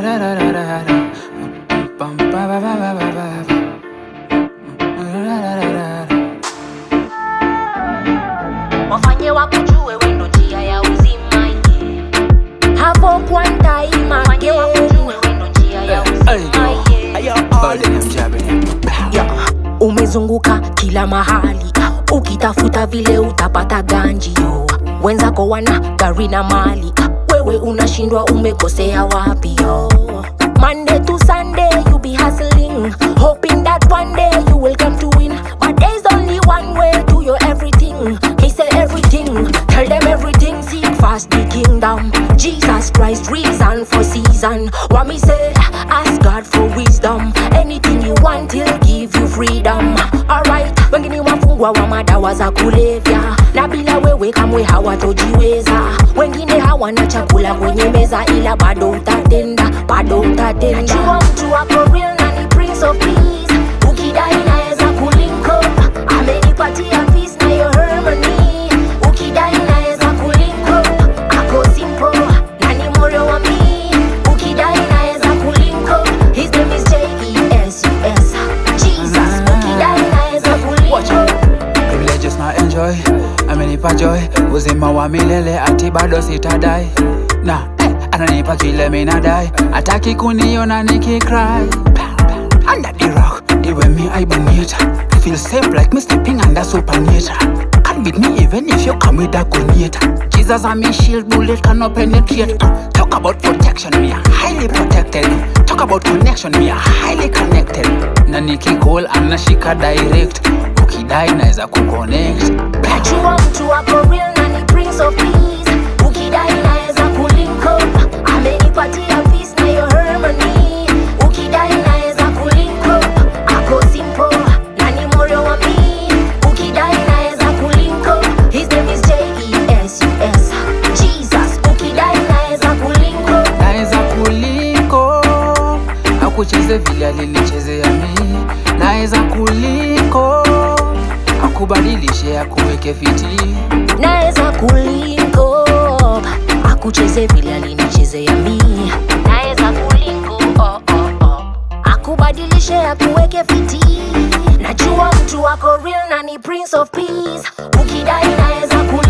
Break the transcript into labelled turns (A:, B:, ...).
A: wafanye wakujue wendo njia ya uzima yeah. hapo kwa ntaima wafanye wakujue wendo njia ya uzima yeah. Yeah. umezunguka kila mahali ukitafuta vile utapata ganji yo wenzako wana gari na mali wewe unashindwa umekosea wapi yo Monday to Sunday you be hustling hoping that one day you will come to win but there's only one way to your everything he said everything tell them everything seek fast the kingdom Jesus Christ reason for season what me say ask God for wisdom anything you want he'll give you freedom alright wengine wafungwa wa madawa za kulevya na bila wewe kamwe hawatojiweza wengine hawana chakula kwenye meza ila bado utatenda bado utatenda najua mtu wako real na ni prince of peace ukidai naweza kulinko amenipatia peace na yo harmony ukidai naweza kulinko ako simple na ni moyo wa mi ukidai naweza kulinko his name is J-E-S-U-S Jesus ukidai naweza kulinko
B: privileges na enjoy amenipa joy uzima wa milele ati bado sitadai na eh, ananipa kile minadai ataki kuniona nikicry under the rock the way me I bonita feel safe like me stepping under supernatural can't beat me even if you come with a gunita Jesus and me shield bullet cannot penetrate Uh, talk about protection me are highly protected talk about connection me are highly connected na nikicall anashika direct ukidai naweza kuconnect
A: najua mtu wako real na ni prince of peace ukidai naweza kulinko amenipatia peace na yo harmony ukidai naweza kulinko ako simple na ni moyo wa mi ukidai naweza kulinko his name is J-E-S-U-S Jesus ukidai naweza kulinko
B: naweza kuliko akucheze vile alinichezea mi naweza kuliko akubadilishe akuweke fiti
A: naweza kulinko akucheze vile alinichezea mi naweza kulinko oh, oh, oh. akubadilishe akuweke fiti najua mtu wako real na ni prince of peace ukidai naweza kulinko